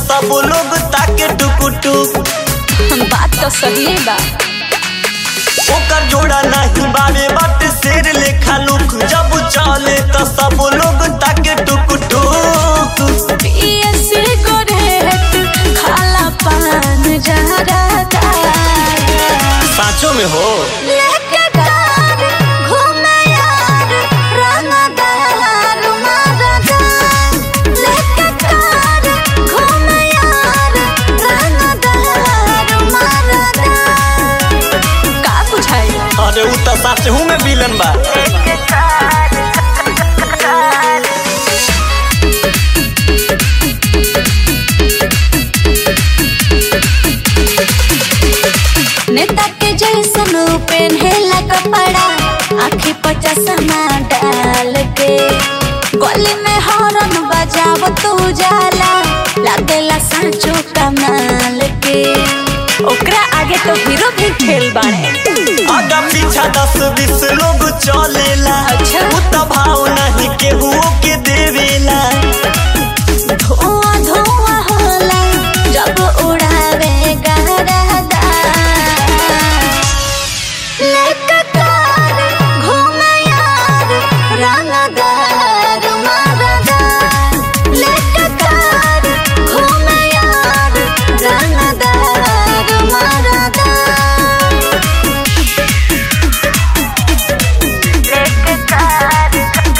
सब लोग ताके टुकु टुक बात तो सही बा ओकर जोड़ा नहीं बारे बाटे शेर लेखा लुक जब चले त सब लोग ताके टुकु टुक पिए सिगरेट खाला पान जहरता साँचो में हो लेके कार घूमे यार रंगदार मरदा लेके कार घूमे यार रंगदार मरदा का बुझाई अरे उ त साँचहू में विलन बा नेता के जैसन पहनेला कपड़ा आँखें पर चश्मा डाल के गली में हॉर्न बजाव तू जाला लागेला सांचो कमाल के ओकरा आगे तो हीरो भी खेल बाड़े आगा पीछा दस बीस लोग चलेला अच्छा। उ त भाव नहीं केहू के देवेला धुआं धुआं होला जब उड़ावे गरदा लेके कार घूमे यार रंगदार मरदा लेके कार घूमे यार रंगदार मरदा लेके कार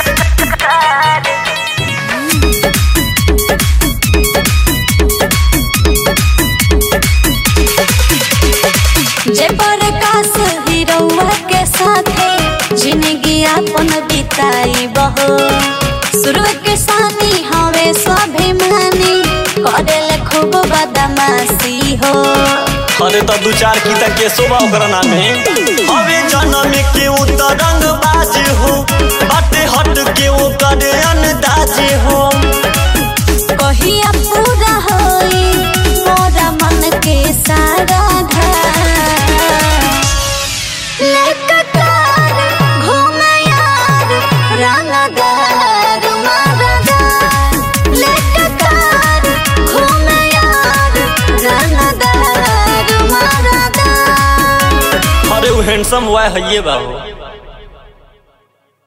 जे प्रकाश हीरोवा के साथे जिंदगी अपन बिताई बहो शुरू के सानी हवे स्वाभिमानी करेले खूब बदमाशी हो अरे त दू चार की त केसो बा ओकरा नामे हवे जन्म के उ त रंग बाज हो बाटे हट के ओकर अंदाज हो कहिया पूरा होई मोरा मन के सारा लेके कार घूमे यार रंगदार मरदा लेके कार घूमे यार रंगदार मरदा अरे उ हैंडसम वाय हइये बा हो